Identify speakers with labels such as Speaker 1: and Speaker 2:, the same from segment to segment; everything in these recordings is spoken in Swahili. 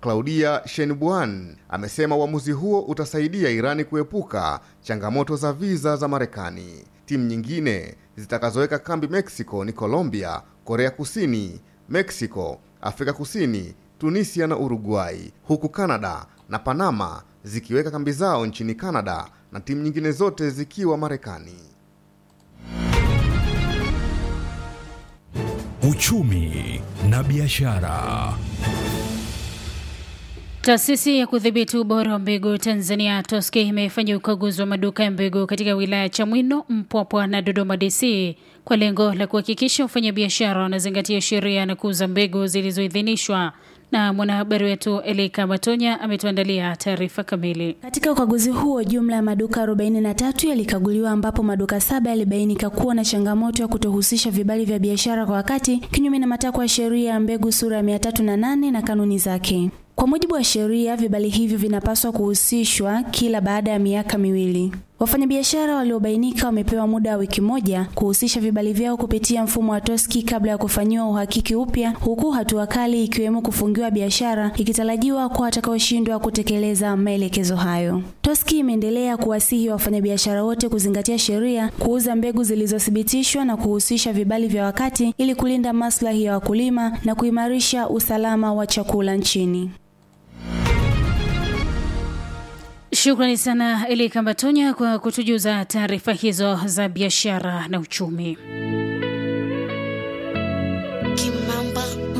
Speaker 1: Claudia Shenbuan amesema uamuzi huo utasaidia Irani kuepuka changamoto za viza za Marekani. Timu nyingine zitakazoweka kambi Mexico ni Colombia, Korea Kusini, Mexico, Afrika Kusini, Tunisia na Uruguay, huku Canada na Panama zikiweka kambi zao nchini Canada na timu nyingine zote zikiwa Marekani.
Speaker 2: Uchumi na biashara.
Speaker 3: Taasisi ya kudhibiti ubora wa mbegu Tanzania TOSCI imefanya ukaguzi wa maduka ya mbegu katika wilaya ya Chamwino, Mpwapwa na Dodoma DC kwa lengo la kuhakikisha wafanyabiashara wanazingatia sheria na kuuza mbegu zilizoidhinishwa. Na mwanahabari wetu Elika Matonya ametuandalia taarifa kamili.
Speaker 4: Katika ukaguzi huo jumla ya maduka 43 yalikaguliwa ambapo maduka saba yalibainika kuwa na changamoto ya kutohusisha vibali vya biashara kwa wakati, kinyume na matakwa ya sheria ya mbegu sura ya 308 na kanuni zake. Kwa mujibu wa sheria, vibali hivyo vinapaswa kuhusishwa kila baada ya miaka miwili. Wafanyabiashara waliobainika wamepewa muda wa wiki moja kuhusisha vibali vyao kupitia mfumo wa TOSCI kabla ya kufanyiwa uhakiki upya, huku hatua kali ikiwemo kufungiwa biashara ikitarajiwa kwa watakaoshindwa kutekeleza maelekezo hayo. TOSCI imeendelea kuwasihi wafanyabiashara wote kuzingatia sheria, kuuza mbegu zilizothibitishwa na kuhusisha vibali vya wakati ili kulinda maslahi ya wakulima na kuimarisha usalama wa chakula nchini.
Speaker 3: Shukrani sana Eli Kambatonya kwa kutujuza taarifa hizo za biashara na uchumi.
Speaker 5: Kimamba.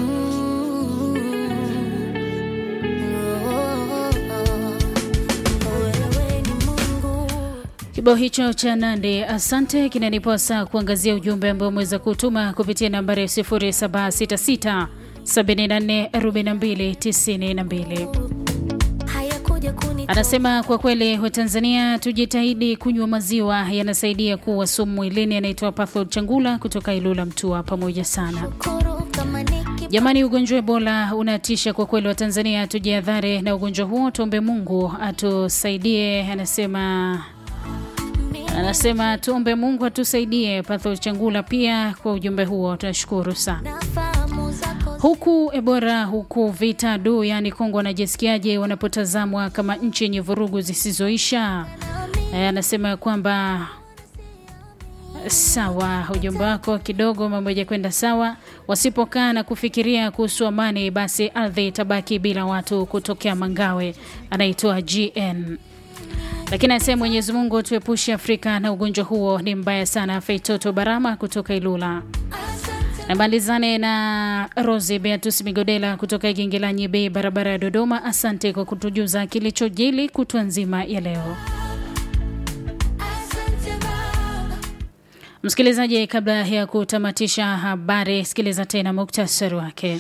Speaker 3: Kibao hicho cha Nande asante kinanipa saa kuangazia ujumbe ambao umeweza kutuma kupitia nambari ya 0766 74 42 92. Anasema kwa kweli Watanzania tujitahidi kunywa maziwa, yanasaidia kuwa sumu mwilini. Anaitwa Pathol Changula kutoka Ilula Mtua, pamoja sana jamani. Ugonjwa Ebola unatisha kwa kweli, Watanzania tujihadhari na ugonjwa huo, tuombe Mungu atusaidie. Anasema anasema tuombe Mungu atusaidie. Pathol Changula pia kwa ujumbe huo, tunashukuru sana huku Ebola huku vita adu yaani Kongo wanajisikiaje wanapotazamwa kama nchi yenye vurugu zisizoisha? Anasema e, kwamba sawa, ujumbe wako kidogo mambo hajakwenda sawa. Wasipokaa na kufikiria kuhusu amani, basi ardhi itabaki bila watu kutokea Mangawe. Anaitoa GN lakini anasema Mwenyezi Mungu tuepushe Afrika na ugonjwa huo, ni mbaya sana. Feitoto Barama kutoka Ilula namalizane na Rosi Beatus Migodela kutoka Igingilanyi Bei, barabara ya Dodoma. Asante kwa kutujuza kilichojili kutwa nzima ya leo. Msikilizaji, kabla ya kutamatisha habari, sikiliza tena muktasari wake.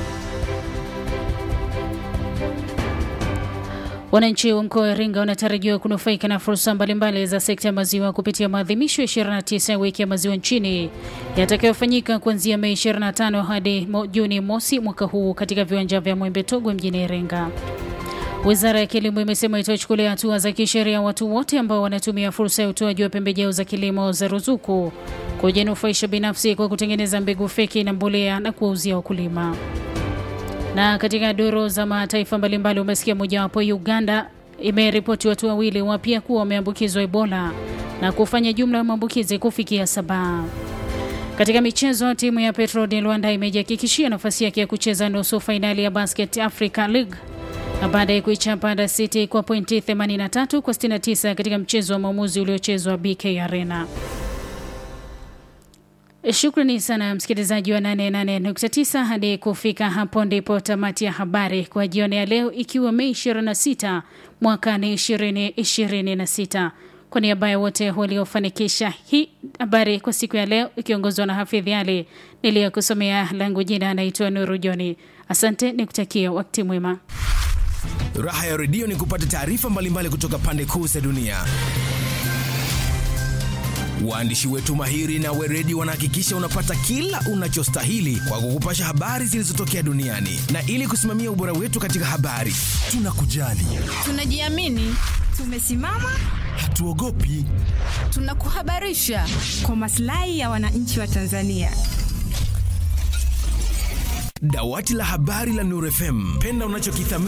Speaker 3: Wananchi wa mkoa wa Iringa wanatarajiwa kunufaika na fursa mbalimbali za sekta ya maziwa kupitia maadhimisho ya 29 ya wiki ya maziwa nchini yatakayofanyika kuanzia Mei 25 hadi Juni mosi mwaka huu katika viwanja vya Mwembe Togwe mjini Iringa. Wizara ya Kilimo imesema itachukulia hatua za kisheria watu wote ambao wanatumia fursa ya utoaji wa pembejeo za kilimo za ruzuku kujinufaisha binafsi kwa kutengeneza mbegu feki na mbolea na kuwauzia wakulima na katika duru za mataifa mbalimbali umesikia mojawapo, Uganda imeripoti watu wawili wapya kuwa wameambukizwa Ebola na kufanya jumla ya maambukizi kufikia saba. Katika michezo, timu ya Petro de Luanda imejihakikishia nafasi yake ya kucheza nusu fainali ya Basket Africa League na baada ya kuichapa Dar City kwa pointi 83 kwa 69 katika mchezo wa maamuzi uliochezwa BK Arena. Shukrani sana msikilizaji wa 88.9. Hadi kufika hapo ndipo tamati ya habari kwa jioni ya leo, ikiwa Mei 26 mwaka ni 2026. Kwa niaba ya wote waliofanikisha hii habari kwa siku ya leo, ikiongozwa na Hafidhi Ali niliyokusomea, langu jina anaitwa Nuru Joni. Asante, nikutakia wakati mwema.
Speaker 2: Raha ya redio ni kupata taarifa mbalimbali kutoka pande kuu za dunia. Waandishi wetu mahiri na weredi wanahakikisha unapata kila unachostahili kwa kukupasha habari zilizotokea duniani, na ili kusimamia ubora wetu katika habari, tunakujali,
Speaker 6: tunajiamini, tumesimama,
Speaker 2: hatuogopi,
Speaker 6: tunakuhabarisha kwa maslahi ya wananchi wa Tanzania.
Speaker 2: Dawati la habari la Nuru FM, penda unachokithamini.